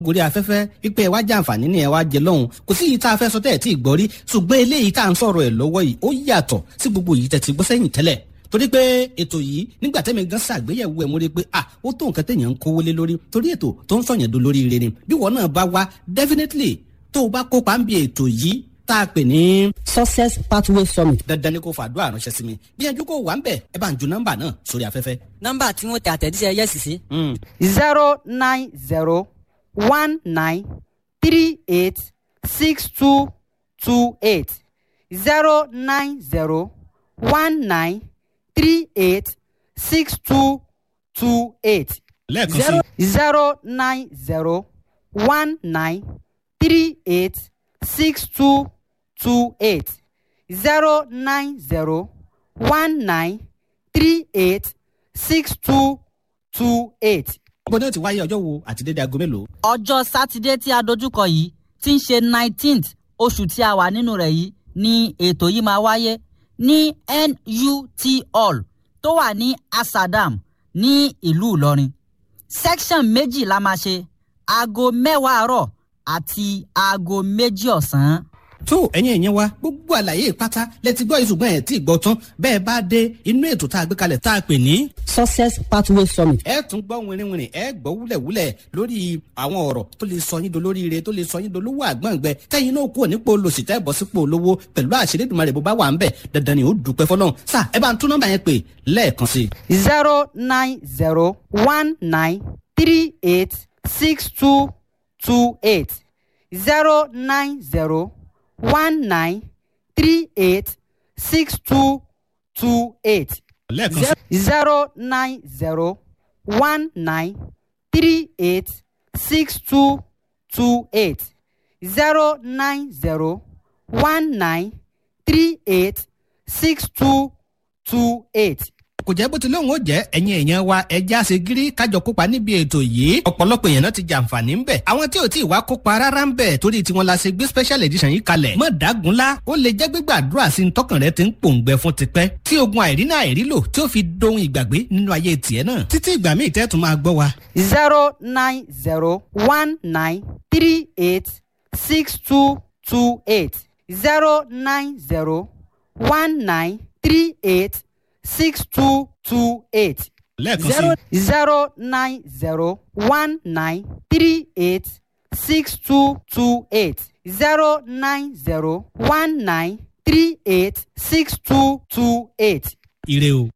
gorí afẹ́fẹ́ pípẹ́ wá jàǹfààní ni ẹ wá jẹ lọ́hùn kò sí yìí tá a fẹ́ sọ tẹ́ ẹ̀ tí ì gbọ́ rí ṣùgbọ́n eléyìí tá à ń sọ̀rọ̀ ẹ̀ lọ́wọ́ yìí ó yàtọ̀ sí gbogbo yìí tẹ́ ti gbọ́ sẹ́yìn tẹ́lẹ̀ torí pé ètò yìí nígbà tẹ́mi gan ṣàgbéyẹ̀wò ẹ̀ mo rí i pé ah ó tó nǹkan téèyàn ń kówó lé lórí torí ètò tó ń sọ̀yàn do lórí ire ni bí wọn náà bá wá definitely tó o bá kópa ń bi ètò yìí tá a pè ní. success pathway summit. dandan ni kò fàdúrà ránṣẹ́ sí mi gbìyànjú kó wà ń bẹ̀ ẹ bá ń ju nọ́mbà náà sórí afẹ́fẹ́. nọ́mbà tí wọ́n tẹ àtẹ̀jíṣẹ́ yẹ́sì sí. zero nine zero one nine three eight six two two eight zero nine zero one nine three eight six two two eight lẹ́ẹ̀kan sí zero zero nine zero one nine three eight six two two eight zero nine zero one nine three eight six two two eight. bó ní o ti wáyé ọjọ́ wo àti dédé aago mélòó. ọjọ́ sátidé tí a dojúkọ yìí tí ń ṣe nineteenth oṣù tí a wà nínú rẹ̀ yìí ni ètò yìí máa wáyé ní nut hall tó wà ní asadam ní ìlú ìlọrin section méjì la máa ṣe aago mẹ́wàá àárọ̀ àti aago méjì ọ̀sán. tó ẹ̀yin ẹ̀yẹn wa gbogbo àlàyé pátá lẹ́tí gbọ́ ìṣùgbọ́n ẹ̀ tí ì gbọ́ tán bẹ́ẹ̀ bá dé inú ètò tá a gbé kalẹ̀ tá a pè ní. success pathway summit. ẹ tún gbọ́ wìnrìnwìnrìn ẹ gbọ́ wúlẹ̀wúlẹ̀ lórí àwọn ọ̀rọ̀ tó lè sọ yín dolórí ire tó lè sọ yín dolówó àgbọ̀ngbẹ tẹ́yìn náà kúrò nípò olòṣì tẹ́ bọ́ sípò olówó pẹ̀lú àṣírí ìdùnmọ̀rẹ̀ bó bá wà ń bẹ̀ dandan ni ó dùpẹ́ fọlọ́run sá ẹ bá ń tún nọ́mbà yẹn pè lẹ́ẹ̀kan sí i. zero nine zero one nine three eight six two two eight zero nine zero one nine three eight six two two eight lẹ́ẹ̀kan sí i. zero nine zero one nine three eight six two two eight zero nine zero one nine three eight six two two eight. kò jẹ́ bó ti lóun ó jẹ́ ẹ̀yin èèyàn wa ẹja ṣe gírí kájọ kópa níbi ètò yìí ọ̀pọ̀lọpọ̀ èèyàn náà ti jàǹfààní ń bẹ̀ àwọn tí ò tí ì wá kópa rárá ń bẹ̀ torí tiwọn la ṣe gbé special edition yìí kalẹ̀ mọ̀ dágunlá ó lè jẹ́ gbígbàdúrà sí ní tọkàn rẹ ti ń pòǹgbẹ fún tipẹ́ tí ogun àìrínà àìrílò tí ó fi dohun ìgbàgbé nínú ayé tiẹ̀ náà títí ìgbà míì tẹ́ tún máa gbọ́ wa. zero nine zero one nine three eight six two two eight zero nine zero one nine three eight six two two eight lẹ́ẹ̀kan sí zero i. zero nine zero one nine three eight six two two eight zero nine zero one nine three eight six two two eight. ire o.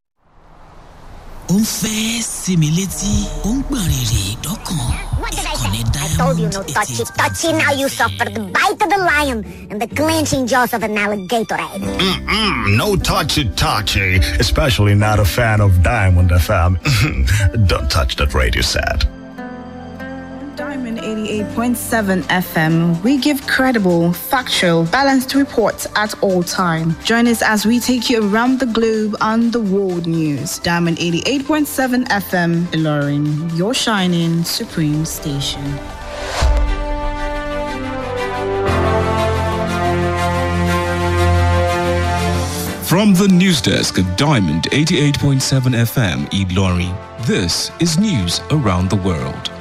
ó ń fẹ́ sinmi létí ó ń gbọ̀n rìrì dọ́kàn What did I ìkànnì say? I told you no diamond touchy, touchy. Now you suffer the bite of the lion and the clenching jaws of an alligator. Mm-mm, no touchy touchy, especially not a fan of Diamond FM. Don't touch that radio set. Diamond 88.7 FM, we give credible, factual, balanced reports at all time. Join us as we take you around the globe on the world news. Diamond 88.7 FM, Ilorin, your shining supreme station. From the news desk at Diamond 88.7 FM, Eid Lorry, this is news around the world.